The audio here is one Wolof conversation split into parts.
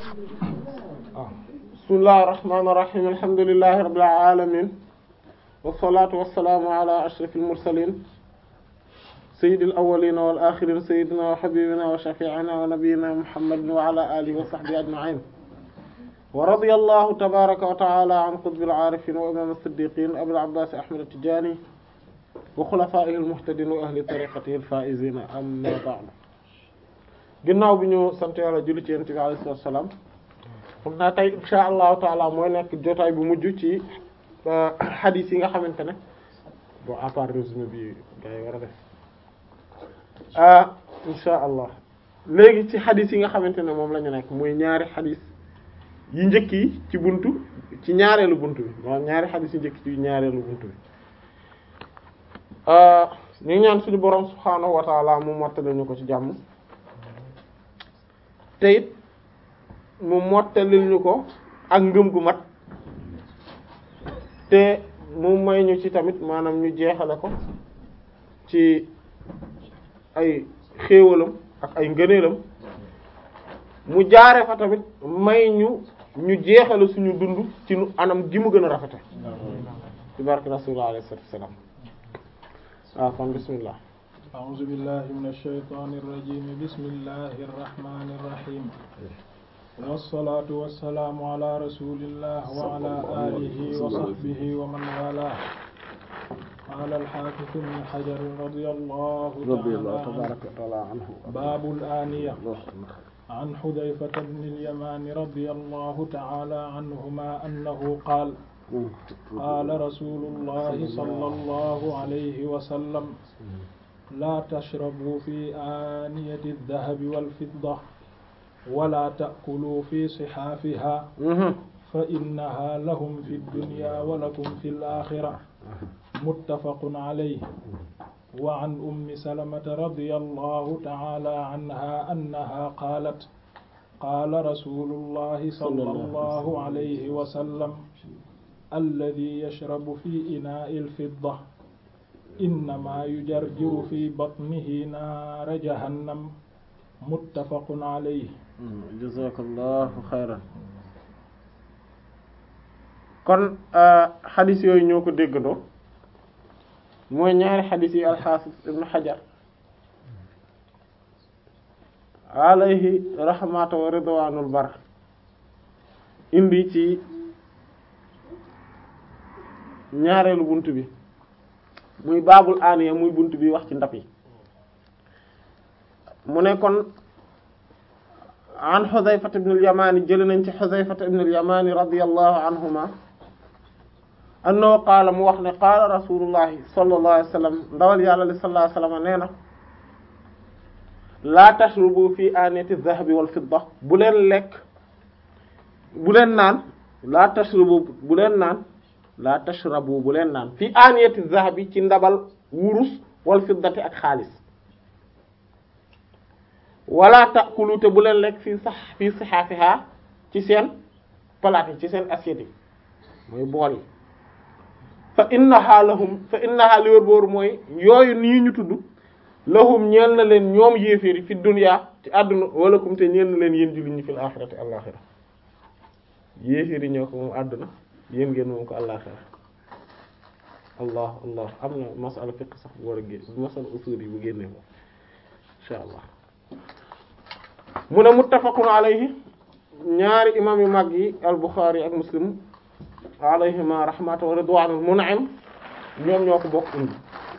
bismillahir rahmanir rahim alhamdulillahi rabbil alamin wassalatu wassalamu ala ashrafil mursalin sayyidil awwalin wal akhirin sayyidina wa habibina wa shafi'ina wa nabiyyina muhammadin wa ala alihi wa sahbihi ajma'in wa radiyallahu tabaraka wa ta'ala an qutbil arifin wa imam as-siddiqin abil abbas ahmad at-tijani wa khulafa'ihi al-muhtadin wa ahli tariqatihi al-faizin amma ba'du ginnaaw bi ñu sant yàlla julli ci yonent bi alayhi salaatu wa salaam xam naa tey insha allahu taala mooy nekk jotaay bu mujj ci xadis yi nga xamante ne bon à part résumé bi gars yi war a def ah insha allah léegi ci xadis yi nga xamante ne moom la ñu nekk muy ñaari xadis yu njëkk yi ci buntu ci ñaareelu buntu bi maanaam ñaari xadis yu njëkk ci ñaareelu buntu bi ñu ngi ñaan suñu borom subhaanahu wa taala mu mottali ñu ko ci jàmm te it mu mottalil ñu ko ak ngëm gu mat te mu may ñu ci tamit maanaam ñu jeexale ko ci ay xéewalam ak ay ngëneelam mu jaare fa tamit may ñu ñu jeexale suñu dund ci nu anam gi mu gën a rafete ci barke rasulullah alayhi salatu wassalam waaw kon bismillah أعوذ بالله من الشيطان الرجيم بسم الله الرحمن الرحيم والصلاة والسلام على رسول الله وعلى آله وصحبه ومن والاه قال الحافظ ابن حجر رضي الله تعالى عنه باب الآنية عن حذيفة بن اليمان رضي الله تعالى عنهما أنه قال قال رسول الله صلى الله عليه وسلم لا تشربوا في آنية الذهب والفضة ولا تأكلوا في صحافها فإنها لهم في الدنيا ولكم في الآخرة متفق عليه وعن أم سلمة رضي الله تعالى عنها أنها قالت قال رسول الله صلى الله عليه وسلم الذي يشرب في إناء الفضة إنما يجرجر في بطنه نار جهنم متفق عليه jazakallahu xayran kon xadis yooyu ñoo ko déggandoo mooy ñaari xadis yi alxaafis ibnu xajar alayhi rahmatu wa ridwanul bar indi ci ñaareelu bunt bi muy baabul aaniya muy bunt bi wax ci ndab yi mu ne kon an Xudayfata ibn al-Yamaani jëlee nañ ci Xudayfata ibn al-Yamaani radiyallahu anhuma annahu qaala mu wax ne qaala rasulullahi sallallahu alayhi wa sallam ndawal yàlla li sallallahu alayhi wa sallam nee na laa tashrubu fi aaniyati dhahabi wal fidda bu leen lekk bu leen naan laa tashrubu bu leen naan laa tashrabu bu leen naan fi aaniyati dhahabi ci ndabal wurus wal fiddati ak xaalis wala taakulu te bu leen lekk fii sax fii sihaafiha ci seen palaat yi ci seen assiette yi mooy bool yi fa innaha lahum fa innaha li wër booru mooy yooyu nii ñu tudd lahum ñeel na leen ñoom yéeféeri fi dunya ci àdduna wala kum te ñeel na leen yéen jullit ñi fil axirati àllaxira yéeféeri ñoo ko moom àdduna yéen ngeen moom ko àllaxira allah allah am na masala fiqh sax bu war a génn masala usul yi bu génnee moom insha allah mu ne muttafaqun alayhi ñaari imam yu mag yi al Bukhari ak Muslim alayhima rahmatu wa ridwanul mun'im ñoom ñoo ko bokk indi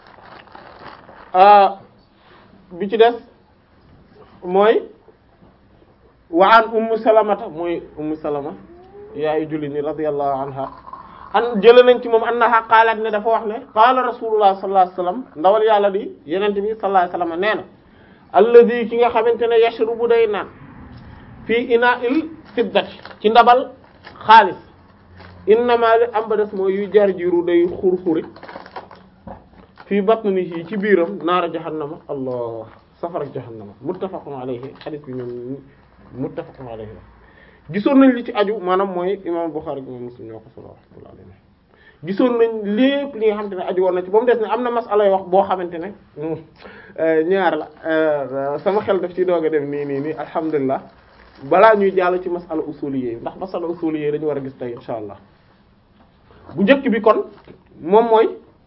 bi ci des mooy wa an ummu salamata mooy ummu salama yaayu julli ni radiyallahu anha an jële nañ ci moom annaha qaalat ne dafa wax ne qaala rasulullah sallallahu alayhi wasallam ndawal yàlla di yenente bi sallallahu alayhi wasallam nee na alladi ki nga xamante ne yashrubu day naan fii ina'il fiddati ci ndabal xaalis innama li am ba des mooy yu jar jiru day xur-xuri fii batnihi ci biiram naara jahannama allah safara jahannama muttafaqun alayhi hadith bi ñoom muttafaqun alayhi la gisoon nañ li ci aju maanaam mooy imam Bukhari imam Muslim ñoo ko solo rahmatullahi alayhi gisoon nañ lépp li nga xamante ne aju woon na ci ba mu des ne am na masala yoo wax boo xamante ne ñaar la sama xel daf ci doog a dem nii nii nii alhamdulilah balaa ñuy jàll ci masala usuliyé ndax masala usuliyé dañu war a gis tey insha allah bu njëkk bi kon moom mooy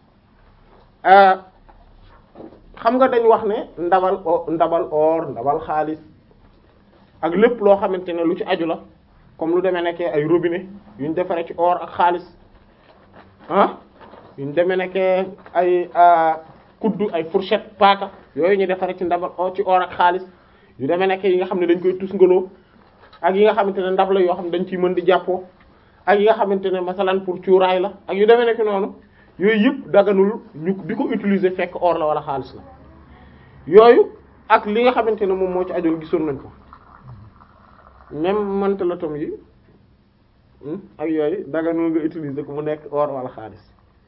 xam nga dañ wax ne ndabal o ndabal or ndabal xaalis ak lépp loo xamante ne lu ci aju la comme lu demee nekkee ay robinet yu ñu defaree ci or ak xaalis ah yu ñu demee nekkee ay kuddu ay fourchette paaka yooyu ñu defaree ci ndabal o ci or ak xaalis yu demee nekkee yi nga xam ne dañ koy tusngaloo ak yi nga xamante ne ndab la yoo xam ne dañ ciy mën di jàppoo ak yi nga xamante ne masalan pour cuuraay la ak yu demee nekk noonu yooyu yëpp daganul ñu di ko utiliser fekk or la wala xaalis la yooyu ak li nga xamante ne moom moo ci ajoon gisoon nañ ko même mantelatom yi ak yooyu daganul nga utiliser ko mu nekk or wala xaalis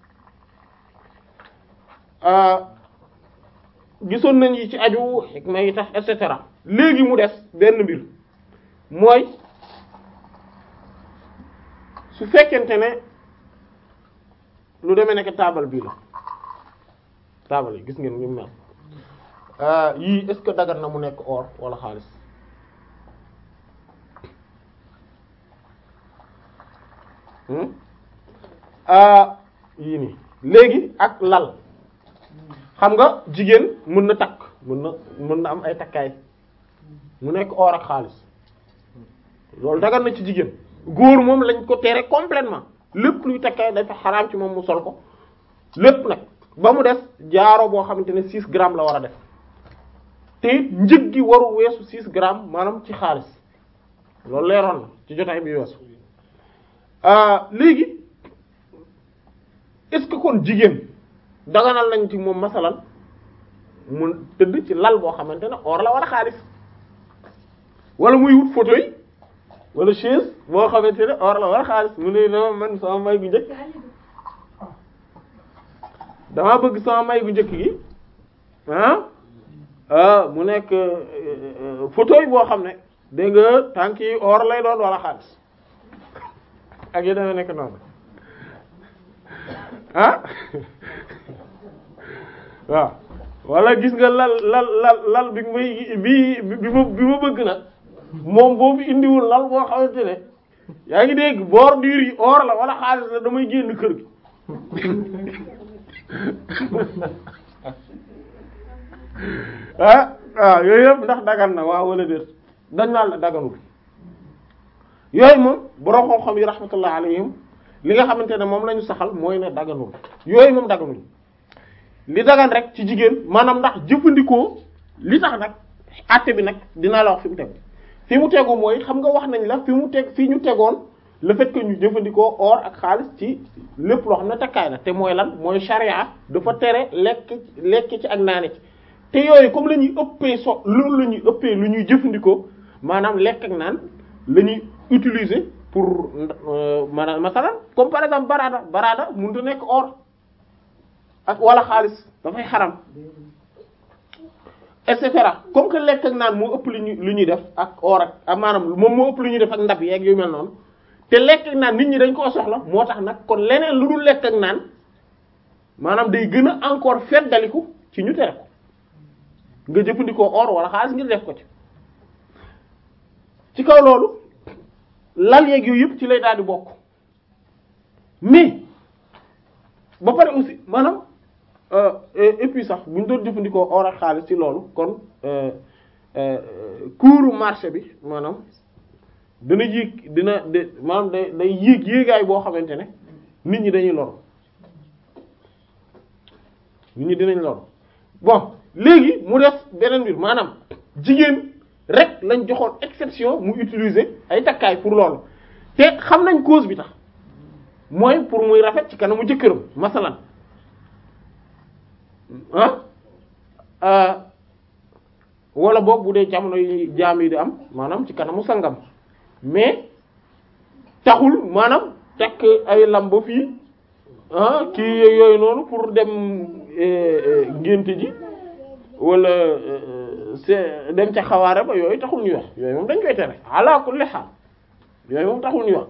gisoon nañ yi ci aju xikma yi tax et cetera léegi mu des benn mbir mooy su fekkente ne lu demee nekk taabal bii la taabal yi gis ngeen ñu mel yii est-ce que dagan na mu nekk or wala xaalis yii nii léegi ak lal xam nga jigéen mën na takk mën na mën na am ay takkaay mu nekk or ak xaalis loolu dagan na ci jigéen góor moom lañ ko tere complètement lépp luy takkaay dafa xaraam ci moom mu sol ko lépp nag ba mu des jaaro boo xamante ne 6 grammes la war a def te it njëg gi waru weesu 6 grammes maanaam ci xaalis loolu leeroon na ci jotaay bi weesu léegi est-ce que kon jigéen daganal nañ ci moom masalan mu tëdd ci lal boo xamante ne or la wala xaalis wala muy wut photo yi wala chaise boo xamante ne or la wala xaalis mu ne dama man sama may gu njëkk dama bëgg sama may gu njëkk gi ah mu nekk photo yi boo xam ne dégg nga tànk yi or lay doon wala xaalis ak yi dama nekk noonu ah waaw wala gis nga lal lal lal lal bi may bi bi ma bi ma bëgg nag moom boobu indiwul lal boo xamante ne yaa ngi dégg bordure yi or la wala xaalis la damay génn kër gi ah waaw yooyu yëpp ndax dagan na waaw wala déet dañ naan la daganul yooyu moom borom xam-xam yi rahmatullah alayhim li nga xamante ne moom la ñu saxal mooy ne daganul yooyu moom daganul li dagan rek ci jigéen maanaam ndax jëfandikoo li tax nag àtte bi nag dinaa la wax fi mu tegu fi mu tegu mooy xam nga wax nañ la fi mu teg fi ñu tegoon le fait que ñu jëfandikoo or ak xaalis ci lépp loo xam ne takkaay na te mooy lan mooy charia dafa tere lekk lekk ci ak naane ci te yooyu comme la ñuy ëppee so loolu la ñuy ëppee lu ñuy jëfandikoo maanaam lekk ak naan la ñuy utiliser pour maanaam masalan comme par exemple barada barada mënut a nekk or ak wala xaalis dafay xaram et cetera comme que lekk ak naan moo ëpp lu ñuy lu ñuy def ak or ak maanaam moom moo ëpp lu ñuy def ak ndab yeeg yu mel noonu te lekk ak naan nit ñi dañ koo soxla moo tax nag kon leneen lu dul lekk ak naan maanaam day gën a encore feddaliku ci ñu tere ko nga jëfandikoo or wala xaalis ngir def ko ci ci kaw loolu lal yeeg yooyu yëpp ci lay daal di bokk mais ba pare aussi maanaam et puis sax bu ñu doon jëfandikoo or ak xaalis ci loolu kon cours marché bi maanaam dina yéeg dina de maanaam day day yéeg yéegaay boo xamante ne nit ñi dañuy lor nit ñi dinañ lor bon léegi mu def beneen mbir maanaam jigéen rek lañ joxoon exception mu utiliser ay takkaay pour loolu te xam nañ cause bi tax mooy pour muy rafet ci kanamu jëkkëram masalan ah wala boog bu dee jamono yi jaam yi di am maanaam ci kanamu sangam mais taxul maanaam tekk ay lamb fii ah kii yooyu noonu pour dem ngénte ji wala c'est dem ca xawaare ba yooyu taxul ñuy wax yooyu moom dañ koy tere ala kulli haal yooyu moom taxul ñuy wax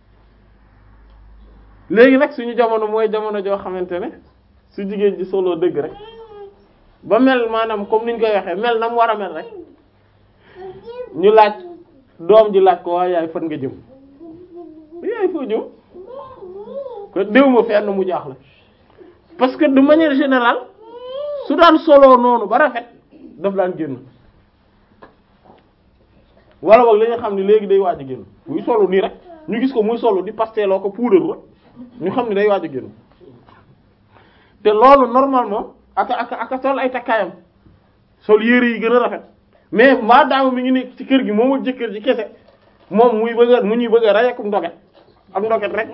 léegi nag suñu jamono mooy jamono joo xamante ne su jigéen ji solo dëgg rek ba mel maanaam comme niñ koy waxee mel na mu war a mel rek ñu laaj doom ji laaj ko waaye yaay fan nga jëm yaay foo jëm ko déw ma fenn mu jaaxle parce que de manière générale su daan soloo noonu ba rafet daf daan génn wala boog li nga xam ne léegi day waaj a génn muy solu nii rek ñu gis ko muy solu di pasteloo ko puudaru rek ñu xam ne day waaj a génn te loolu normalement aka aka aka sol ay takkaayam sol yére yi gën a rafet mais maa daama mi ngi nekk ci kër gi moom ak jëkkër ji kese moom muy bëgg a mu ñuy bëgg a rey ak ndoget ak ndoget rek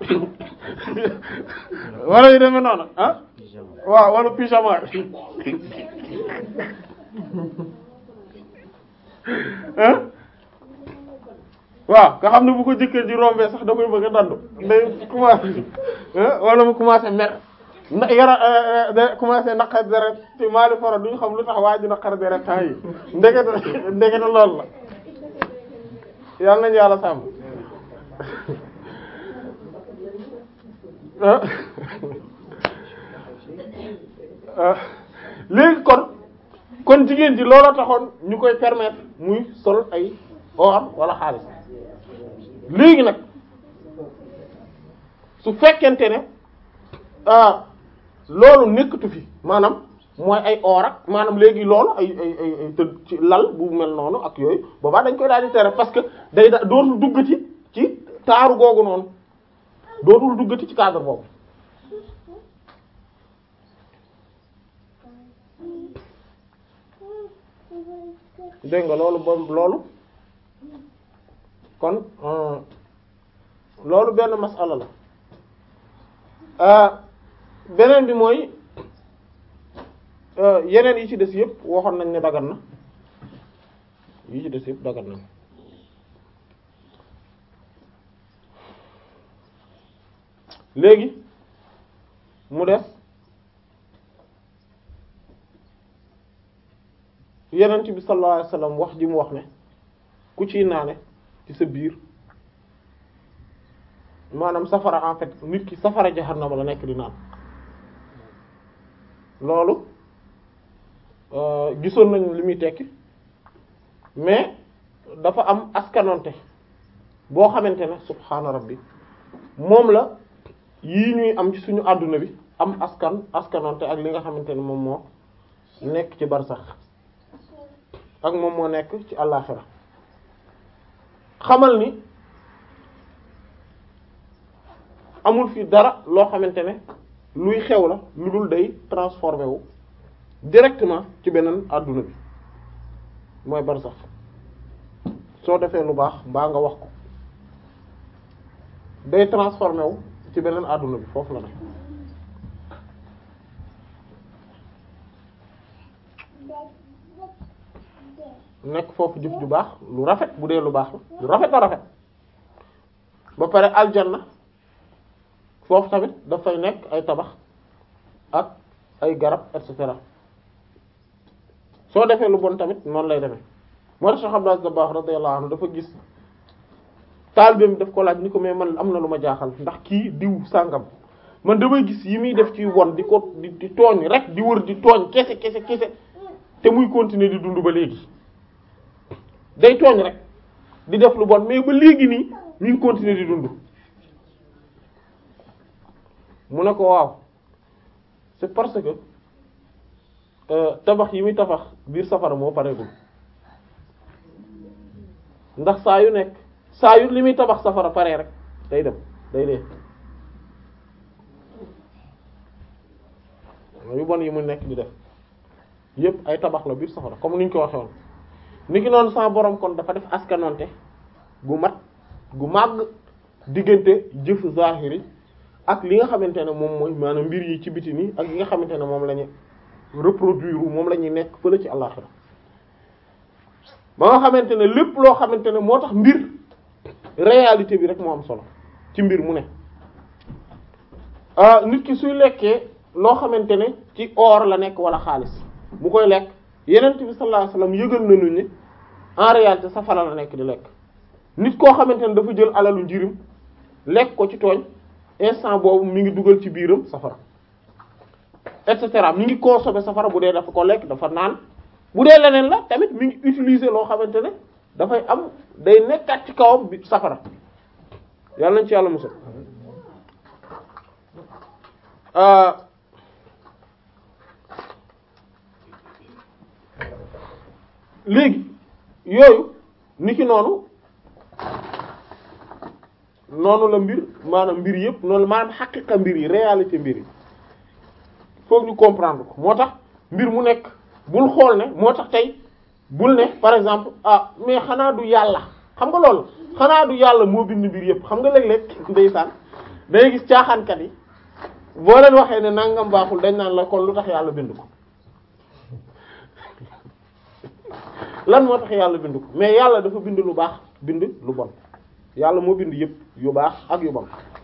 wala yu demee noonu ah waaw wala pyjama ah waaw nga xam ne bu ko jëkkër ji rombee sax da koy bëgg a dandu day commencé wala mu commencé mer na yara da commencé naqar deret te maali foro duñu xam lu tax waa ji naqar deret temps yi ndekete ndekete loolu la yàlla nañu yàlla sàmm léegi kon kon jigéen ji looloo taxoon ñu koy permettre muy sol ay or wala xaalis léegi nag su fekkente ne ah loolu nekkatu fi maanaam mooy ay or ak maanaam léegi loolu ay ay ay ay tëdd ci lal bu mel noonu ak yooyu boobaa dañ koy daal di tere parce que day da dootul duggati ci taaru googu noonu dootul duggati ci cadre boobu dégg nga loolu boobu loolu kon loolu benn masala la beneen bi mooy yeneen yi ci des yëpp waxoon nañ ne dagan na yi ci des yëpp dagan na léegi mu des yenent bi sallallahu alayhi wasallam wax ji mu wax ne ku ciy naane ci sa biir maanaam safara en fait nit ki safara jahannama la nekk di naan loolu gisoon nañu li muy tekki mais dafa am askanonte boo xamante ne subhaana rabbi moom la yii ñuy am ci suñu àdduna bi am askan askanonte ak li nga xamante ne moom moo nekk ci barsax ak moom moo nekk ci àllaxira xamal ni amul fi dara loo xamante ne luy xew la lu dul day transformé wu directement ci beneen àdduna bi mooy barsax soo defee lu baax mbaa nga wax ko day transformé wu ci beneen àdduna bi foofu la ne nekk foofu jëf ju baax lu rafet bu dee lu baax la lu rafet a rafet ba pare aljanna foofu tamit dafay nekk ay tabax ak ay garab et cetera soo defee lu bon tamit noonu lay demee moo tax Cheikh Abdou Aziz Dabakh radiyallahu anhu dafa gis taalibeem daf ko laaj ni ko mais man am na lu ma jaaxal ndax kii diw sàngam man damay gis yi muy def ci won di ko di di tooñ rek di wër di tooñ kese kese kese te muy continuer di dund ba léegi day tooñ rek di def lu bon mais ba léegi nii mi ngi continuer di dund mu ne ko waaw c'est parce que tabax yi muy tabax biir safara moo pareegul ndax saa yu nekk saa yu li muy tabax safara pare rek day dem day dee yu bon yi mu nekk di def yépp ay tabax la biir safara comme ni ñu ko waxee woon ni ki noonu sama borom kon dafa def askanonte gu mat gu màgg diggante jëf zahiri ak li nga xamante ne moom mooy maanaam mbir yi ci biti nii ak yi nga xamante ne moom la ñu reproduire moom la ñuy nekk fële ci àllaxira ba nga xamante ne lépp loo xamante ne moo tax mbir réalité bi rek moo am solo ci mbir mu ne ah nit ki suy lekkee loo xamante ne ci or la nekk wala xaalis bu koy lekk yenent bi sallallahu alayhi wasallam yëgal nañu ni en réalité safara la nekk di lekk nit koo xamante ne dafa jël alalu njirim lekk ko ci tooñ instant boobu mi ngi dugal ci biiram safara et cetera mi ngi consommer safara bu dee dafa ko lekk dafa naan bu dee leneen la tamit mi ngi utiliser loo xamante ne dafay am day nekkaat ci kawam bi safara yàlla nañ ci yàlla musal léegi yooyu ni ki noonu noonu la mbir maanaam mbir yëpp noonu maanaam xaqiqa mbir yi réalité mbir yi foog ñu comprendre ko moo tax mbir mu nekk bul xool ne moo tax tey bul ne par exemple ah mais xanaa du yàlla xam nga loolu xanaa du yàlla moo bind mbir yëpp xam nga léeg-léeg ndeysaan day gis caaxaankat yi boo leen waxee ne nangam baaxul dañ naan la kon lu tax yàlla bind ko lan moo tax yàlla bind ko mais yàlla dafa bind lu baax bind lu bon yàlla moo bind yëpp yu baax ak yu bon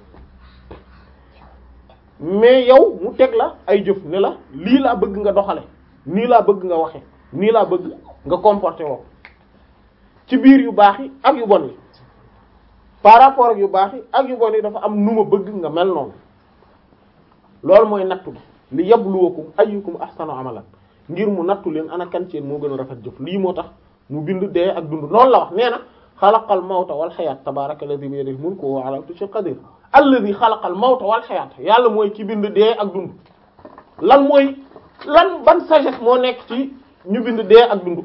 mais yow mu teg la ay jëf ne la lii laa bëgg nga doxale nii laa bëgg nga waxe nii laa bëgg nga comporté woo ci biir yu baax yi ak yu bon yi par rapport ak yu baax yi ak yu bon yi dafa am nu ma bëgg nga mel noonu loolu mooy nattu bi li yabluwakum ayyukum ahsanu amalan ngir mu nattu leen ana kan ci yéen moo gën a rafet jëf lii moo tax mu bind dee ak dund noonu la wax nee na xalaqal mawta wal xayaat tabaaraka alladhi bi yadihi mulku wa ala kulli shay'in qadir alladhi xalaqal mawta wal xayaat yàlla mooy ki bind dee ak dund lan mooy lan ban sagesse moo nekk ci ñu bind dee ak dund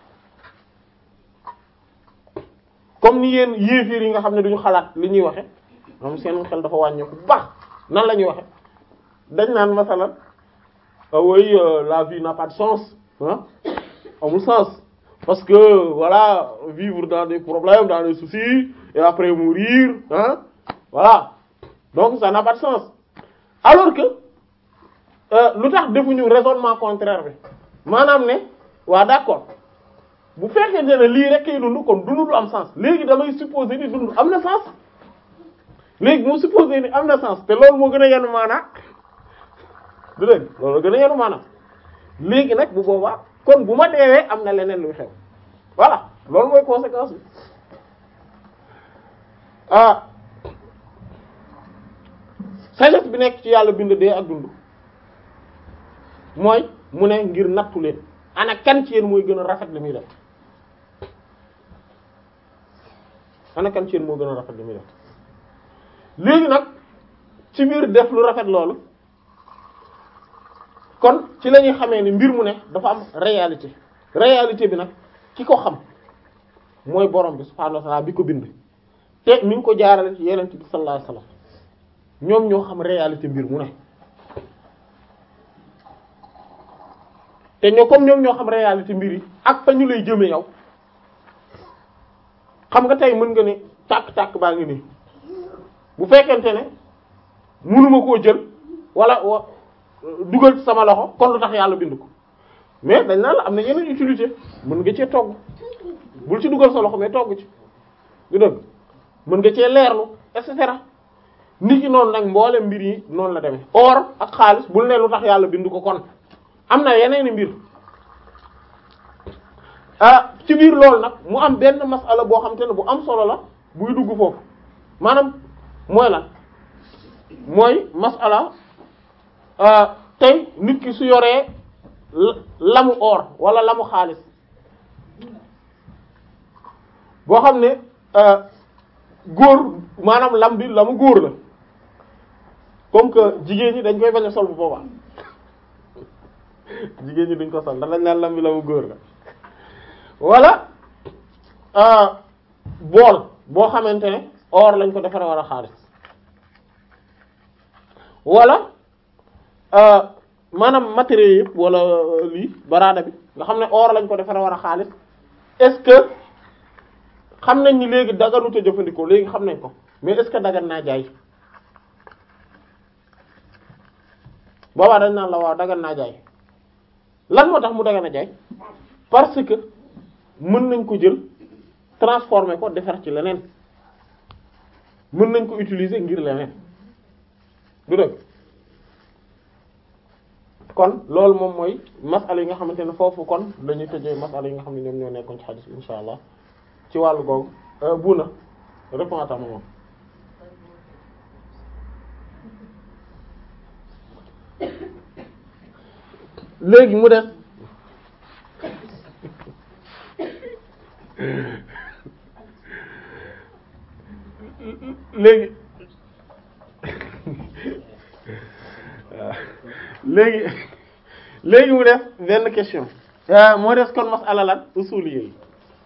comme ni yéen yéefiir yi nga xam ne duñu xalaat li ñuy waxe moom seen xel dafa wàññeeku bu baax nan la ñuy waxe dañ naan masalan ah oui euh, la vie n'a pas de sens ah amul sens parce que voilà vivre dans des problèmes dans des soucis et après mourir hein voilà donc ça n'a pas de sens alors que lu tax defuñu raisonnement contraire bi maanaam ne waa d'accord bu fekkee ne lii rek kay dund kon dund du am sens léegi damay supposer ni dund am na sens léegi mu supposer ni am na sens te loolu moo gën a yenu maanaa du dégg loolu gën a yenu maanaa léegi nag bu boobaa kon bu ma deewee am na leneen luy xew voilà loolu mooy conséquence bi ah sagesse bi nekk ci yàlla bind dee ak dund mooy mu ne ngir nattu leen ana kan ci yéen mooy gën a rafet li muy def ana kan ci yéen moo gën a rafet li muy def léegi nag ci biir def lu rafet loolu kon ci la ñuy xamee ni mbir mu ne dafa am réalité réalité bi nag ki ko xam mooy borom bi subhaanahu wa ta'ala bi ko bind te mi ngi ko jaarale ci yeneen bi sallallahu alayhi wasallam ñoom ñoo xam réalité mbir mu ne te ñoo comme ñoom ñoo xam réalité mbir yi ak fa ñu lay jëme yow xam nga tey mën nga ne tàkk-tàkk baa ngi nii bu fekkente ne mënuma koo jël wala wa dugal ci sama loxo kon lu tax yàlla bind ko mais dañ naan la am na yeneen utilité mën nga cee togg bul ci dugal sa loxo mais togg ci du dëgg mën nga cee leerlu et cetera nit ki noonu nag mboolem mbir yi noonu la demee or ak xaalis bul ne lu tax yàlla bind ko kon am na yeneeni mbir ah ci biir loolu nag mu am benn masala boo xam te ne bu am solo la buy dugg foofu maanaam mooy lan mooy masala tey nit ki su yoree lamu or wala lamu xaalis boo xam ne góor maanaam lam bi lamu góor la comme que jigéen ñi dañ koy bañ a sol bu boobaa jigéen ñi duñ ko sol ndax dañ naan lam bi lamu góor la wala bool boo xamante ne or lañ ko defaree wala xaalis wala maanaam matériaux yëpp wala lii baraada bi nga xam ne or lañ ko defaree wala xaalis est-ce que xam nañ ni léegi daganut a jëfandikoo léegi xam nañ ko mais est-ce que dagan naa jaay boobaa dañ naan la waaw dagan naa jaay lan moo tax mu dagan a jaay parce que mën nañ ko jël transformer ko defar ci leneen mën nañ ko utiliser ngir leneen du dëgg kon loolu moom mooy masala yi nga xamante ne foofu kon dañuy tëjee masala yi nga xam ne ñoom ñoo nekkoon ci xadis bi insha allah ci wàllu googu bu na répond à ta maman léegi mu def léegi léegi léegi mu def benn question moo des kon masala lan usuliyya yi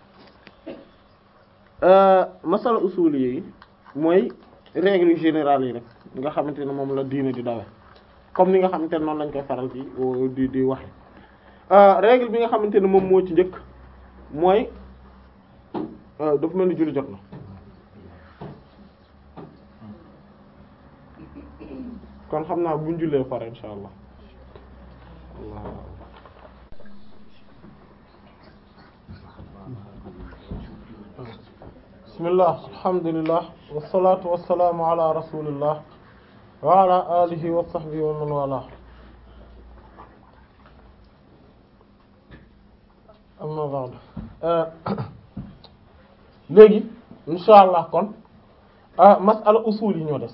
masala usuliyya yi mooy règle générale yi rek nga xamante ne moom la diine di dawe comme ni nga xamante ne noonu lañ koy faral di di di waxe règle bi nga xamante ne moom moo ci njëkk mooy dafa mel ni julli jot na kon xam naa buñ jullee pare insha allah allah bismillah alhamdulillah wassalatu wassalamu ala rasulillah wa ala alihi wa sahbihi wa man wala amma ba'd léegi insha allah kon masala usul yi ñoo des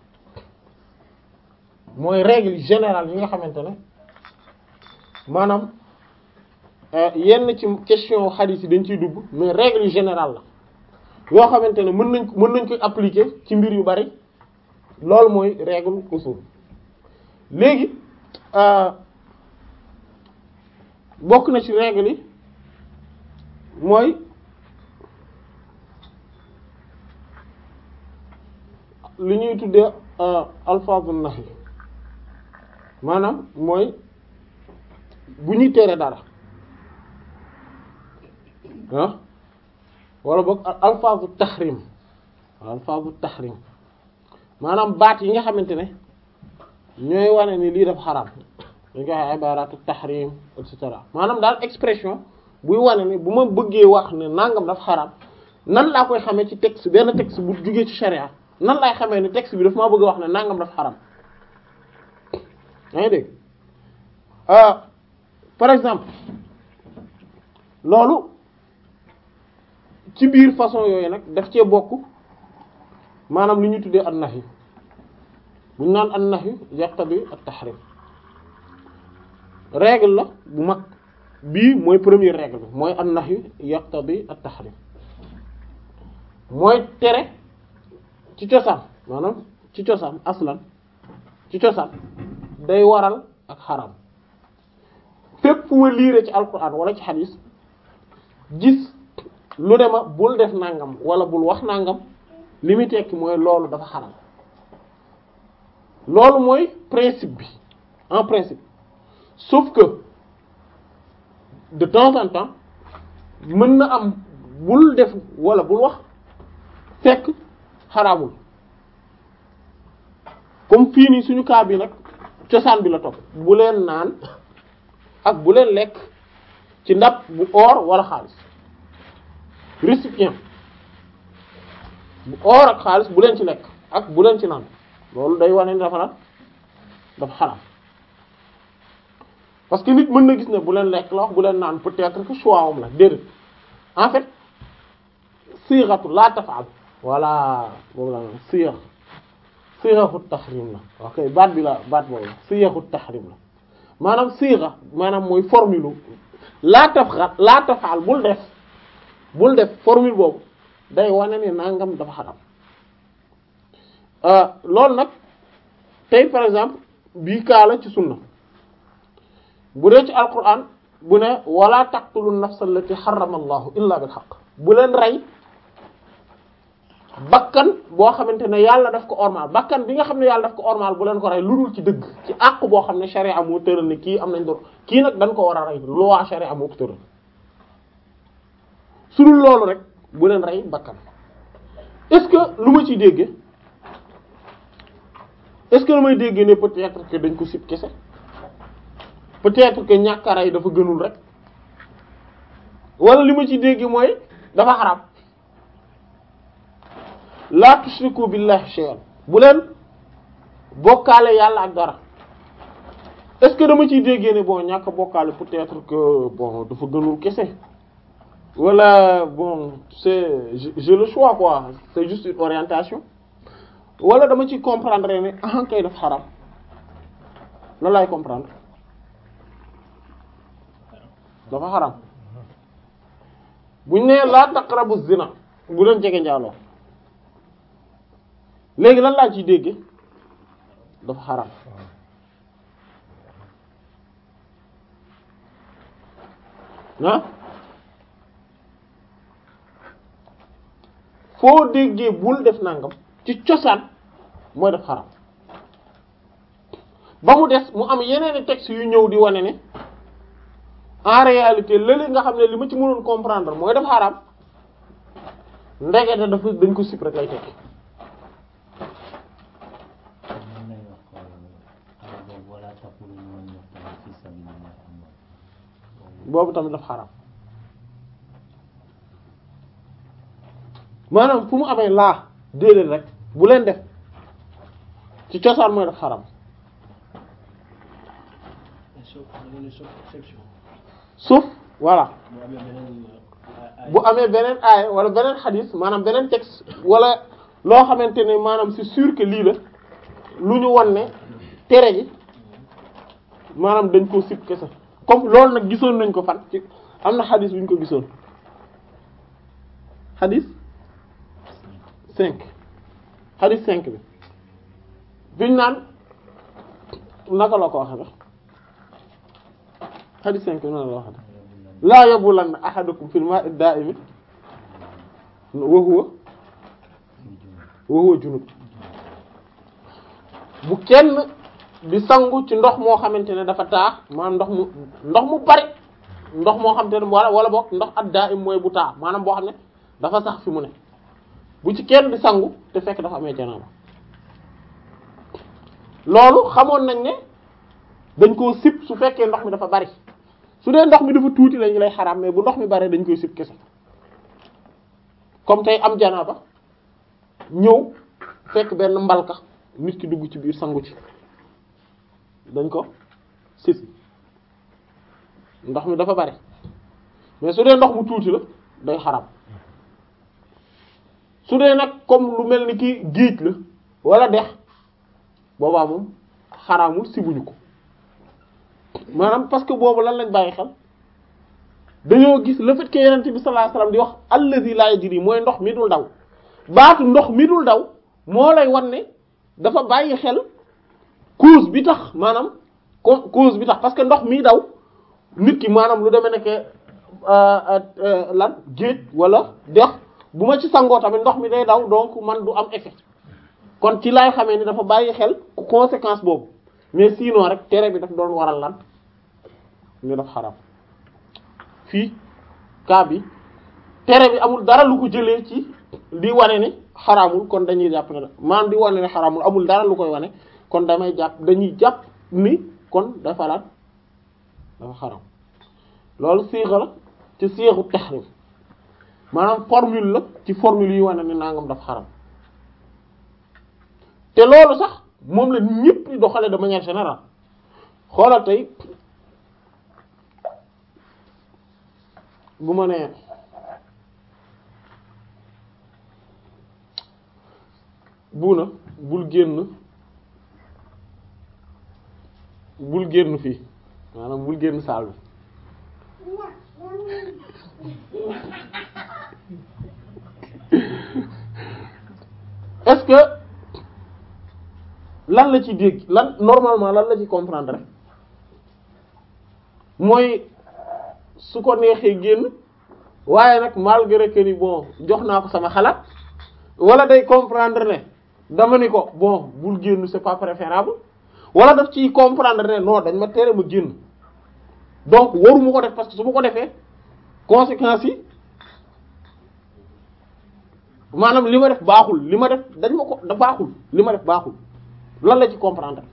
mooy règle générale yi nga xamante ne maanaam yenn ci question hadith yi dañ ciy dugg mais règle générale la yoo xamante ne mën nañ mën nañ koy appliquer ci mbir yu bari loolu mooy règle usul léegi bokk na ci règle yi mooy li ñuy tuddee alfaazun nahy maanaam mooy bu ñuy tere dara ah wala boog alfaazu tahrim alfaazu tahrim maanaam baat yi nga xamante ne ñooy wane ni lii dafa xaraam dañ koy wax ibaratu tahrim et cetera maanaam daal expression buy wane ni bu ma bëggee wax ne nangam dafa xaraam nan laa koy xamee ci texte benn texte bu jugee ci sharia nan laay xamee ni texte bi daf maa bëgg a wax ne nangam dafa xaraam yaa ngi dégg par exemple loolu ci biir façon yooyu nag daf cee bokk maanaam li ñuy tuddee an-nahy bu ñu naan an-nahy yaqtadi at-tahrim règle la bu mag bii mooy première règle bi mooy an-nahy yaqtadi at-tahrim mooy tere ci cosaan maanaam ci cosaan aslan ci cosaan day waral ak xaram fépp fu ma liire ci alquran wala ci xadis gis lu dema bul def nangam wala bul wax nangam li muy tekki mooy loolu dafa xaram loolu mooy principe bi en principe sauf que de temps en temps mën na am bul def wala bul wax fekk xaraamul comme fii nii suñu cas bi nag cosaan bi la topp bu leen naan ak bu leen lekk ci ndab bu or wala xaalis récipient bu or ak xaalis bu leen ci lekk ak bu leen ci naan loolu day wane ni dafa lan dafa xaraam parce que nit mën na gis ne bu leen lekk la wax bu leen naan peut-être que choix am la déedéet en fait sighatu la taf'al voilà boobu la sigha sighatu tahrim la ok baat bi la baat boobu la sighatu tahrim la maanaam sigha maanaam mooy formule la taf'al la taf'al bul def bul def formule boobu day wane ne nangam dafa xaram loolu nag tey par exemple bii kaala ci sunna bu dee ci alquran bu ne wala taqtulu nafsa allati harrama allahu illa bil haqq bu leen rey bakkan boo xamante ne yàlla daf ko ormal bakkan bi nga xam ne yàlla daf ko ormal bu leen ko rey lu dul ci dëgg ci àq boo xam ne sharia moo tëral ne kii am nañ dor kii nag dañ ko war a rey loi sharia moo ko tëral su dul loolu rek bu leen rey bakkan est-ce que lu ma ciy dégge est-ce que lu may dégge ne peut-être que dañ ko sib kese peut-être que ñàkk a rey dafa gënul rek wala li ma ciy dégge mooy dafa xaraam la tushriku billahi shay'an bu leen bokkaale yàlla ak dara est-ce que dama ciy déggee ne bon ñàkk bokkaale peut-être que bon dafa gënul kese wala bon c'est j'ai le choix quoi c'est juste une orientation wala dama ciy comprendre ne ah kay daf xaram lan laay comprendre dafa xaram buñ nee laa taqrabu zina bu leen jege njaaloo léegi lan laa ciy dégge dafa xaram ah foo déggee bul def nangam ci cosaan mooy def xaram ba mu des mu am yeneeni textes yu ñëw di wane ne en réalité lële nga xam ne li ma ci mënoon comprendre mooy def xaram ndegete dafa dañ ko sip rek lay tekki mën nañu wax ko aaya boobu wala taqulu liman yuqtalu fi sabilillahi amwaat boobu tamit daf xaram maanaam fu mu amee laa déedéet rek bu leen def ci cosaan mooy daf xaram sauf da nga ne sauf exception sauf voilà bu amee beneen ay bu amee beneen aaya wala beneen xadis maanaam beneen texte wala loo xamante ne maanaam c'est sûr que lii la lu ñu won ne tere gi maanaam dañ koo sib kese comme loolu nag gisoon nañ ko fan ci am na xadis bu ñu ko gisoon xadis cinq xadis cinq bi biñ naan naka la ko waxe ba xadis cinq bi naka la waxe laa yabulanna ahadukum fil ma'i da'imi wa huwa wa huwa junub bu kenn di sangu ci ndox moo xamante ne dafa taa maanaam ndox mu ndox mu bari ndox moo xamante ne wala wala boog ndox ad da'im mooy bu taa maanaam boo xam ne dafa sax fi mu ne bu ci kenn di sangu te fekk dafa amee janaaba loolu xamoon nañ ne dañ koo sip su fekkee ndox mi dafa bari su dee ndox mi dafa tuuti lañu lay xaraam mais bu ndox mi bare dañ koy sib kese comme tey am janaaba ñëw fekk benn mbalka nit ki dugg ci biir sangu ci dañ ko sib ndox mi dafa bare mais su dee ndox mu tuuti la day xaraam su dee nag comme lu mel ni ki géej la wala dex boobaa moom xaraamul sibuñu ko maanaam parce que boobu lan lañ bàyyi xel dañoo gis le fait que yonent bi sallallahu alayhi wasallam di wax allazi la yajri mooy ndox mi dul daw baatu ndox mi dul daw moo lay wan ne dafa bàyyi xel cause bi tax maanaam co- cause bi tax parce que ndox mi daw nit ki maanaam lu demee nekk lan géej wala dex bu ma ci sangoo tamit ndox mi day daw donc man du am effet kon ci laay xamee ni dafa bàyyi xel conséquence boobu mais sinon rek tere bi daf doon waral lan ñu def xaram fii cas bi tere bi amul dara lu ko jëlee ci di wane ni xaraamul kon dañuy jàpp ne maanaam di wane ne xaraamul amul dara lu koy wane kon damay jàpp dañuy jàpp ni kon dafa lan dafa xaram loolu siixa la ci siixu tahrim maanaam formule la ci formule yi wane ni nangam dafa xaram te loolu sax moom la ñëpp di doxale de manière générale xoolal tey bu ma nee buuna bul génn bul génn fii maanaam bul génn saal bi est-ce que lan la ci dégg lan normalement lan la ci comprendre rek mooy su ko neexee génn waaye nag malgré que ni bon jox naa ko sama xalaat wala day comprendre ne dama ni ko bon bul génn c'est pas préférable wala daf ciy comprendre ne non dañ ma tere ma génn donc waruma ko def parce que su ma ko defee conséquences yi maanaam li ma def baaxul li ma def dañ ma ko da baaxul li ma def baaxul lan la ci comprendre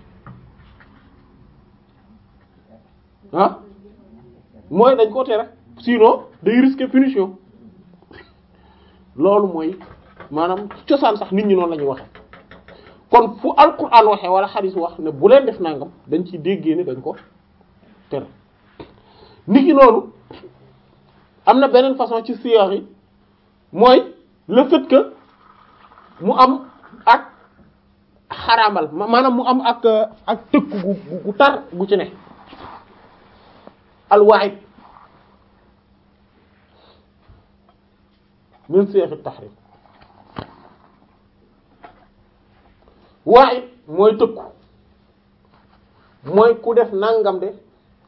ah mooy dañ ko tere sinon day risquer punition loolu mooy maanaam cosaan sax nit ñi noonu la ñuy waxe kon fu alquran waxee wala xadis wax ne bu leen def nangam dañ ciy déggee ne dañ ko tere nit ki noonu am na beneen façon ci siyaar yi mooy le fait que mu am ak xaraamal maanaam mu am ak ak tëkku gu gu tar gu ci ne alwaayit min seexi tahrim waa'id mooy tëkku mooy ku def nangam de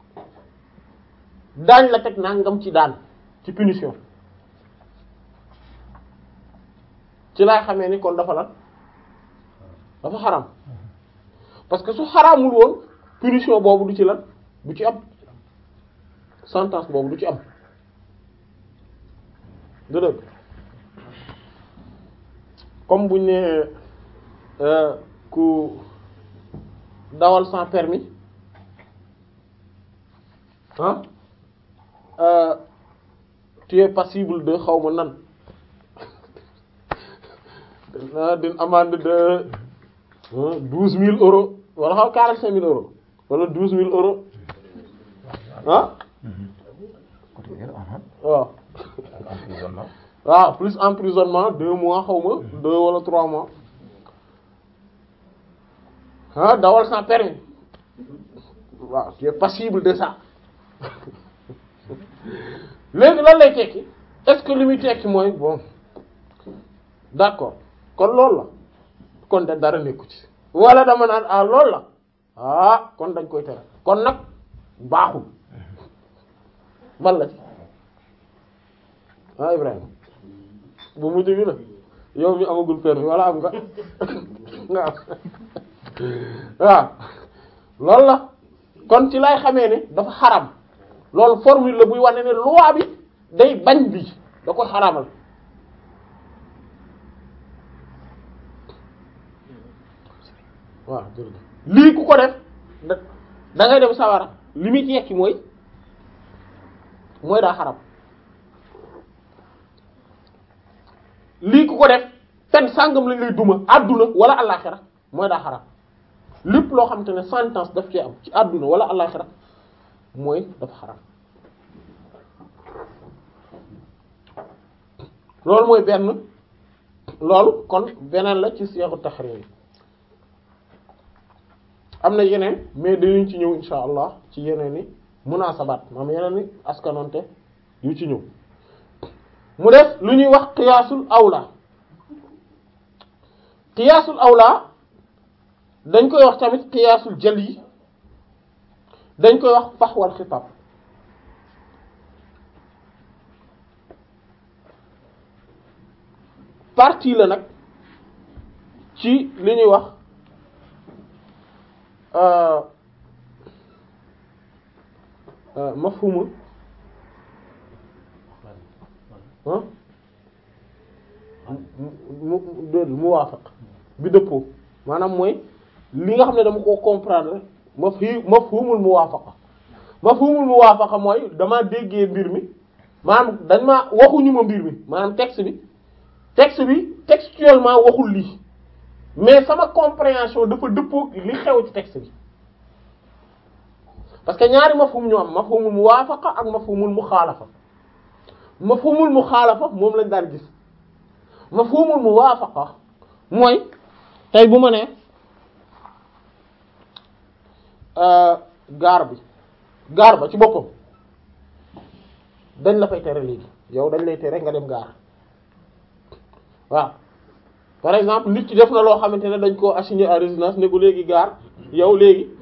daañ la teg nangam ci daan ci punition ci laay xamee ni kon dafa lan dafa xaram parce que su xaraamul woon punition boobu du ci lan du ci am sentence boobu du ci am du dëgg comme buñ ne ku dawal sans permis ah euh, tu es passible de xaw ma nan d'une amende de douze mille euros wala xaw quarante cinq mille euros wala douze mille euros ah waaw waaw plus emprisonnement deux mois xaw ma deux wala trois mois ah dawal sans permis waaw tu es passible de ça léegi lan lay tekki est-ce que li muy tekki mooy bon d'accord kon loolu la kon de dara nekku ci wala dama naan ah loolu la ah kon dañ koy tere kon nag baaxul ban la ci ah Ibrahima bu mujj bi la yow mi amagul permis wala am nga nga am waaw loolu la kon ci lay xamee ne dafa xaram loolu formule la buy wane ne loi bi day bañ bi da koy xaramal waaw jërëjëf lii ku ko def da da ngay dem sawara li muy ci yekki mooy mooy daa xaram lii ku ko def pen sàngam lañ lay duma àdduna wala àllaaxira mooy daa xaram lépp loo xamante ne sentence daf ci am ci àdduna wala àllaaxira mooy dafa xaram loolu mooy benn loolu kon beneen la ci seexu tahrim yi am na yeneen mais dañuñ ci ñëw insha allah ci yeneen i munaasabaat maam yeneen i askanonte yu ci ñëw mu def lu ñuy wax qiyaasul awla qiyaasul awla dañ koy wax tamit qiyaasul jali dañ koy wax faxwal xitaab partie la nag ci li ñuy wax mafhumul ah mu dé muwaafaq bi dëppoo maanaam mooy li nga xam ne dama ko comprendre mafhi mafhumul muwaafaqa mafhumul muwaafaqa mooy dama déggee mbir mi maanaam dañ ma waxuñu ma mbir mi maanaam texte bi texte bi textuellement waxul lii mais sama compréhension dafa dëppoo li xew ci texte bi parce que ñaari mafhum ñu am mafhumul muwaafaqa ak mafhumul muxaalafa mafhumul muxaalafa moom lañ daan gis mafhumul muwaafaqa mooy tey bu ma nee gaar bi gaar ba ci boppam dañ la fay tere léegi yow dañ lay tere nga dem gaar waaw par exemple nit ki def na loo xamante ne dañ koo assigné à résidence ne ko léegi gaar yow léegi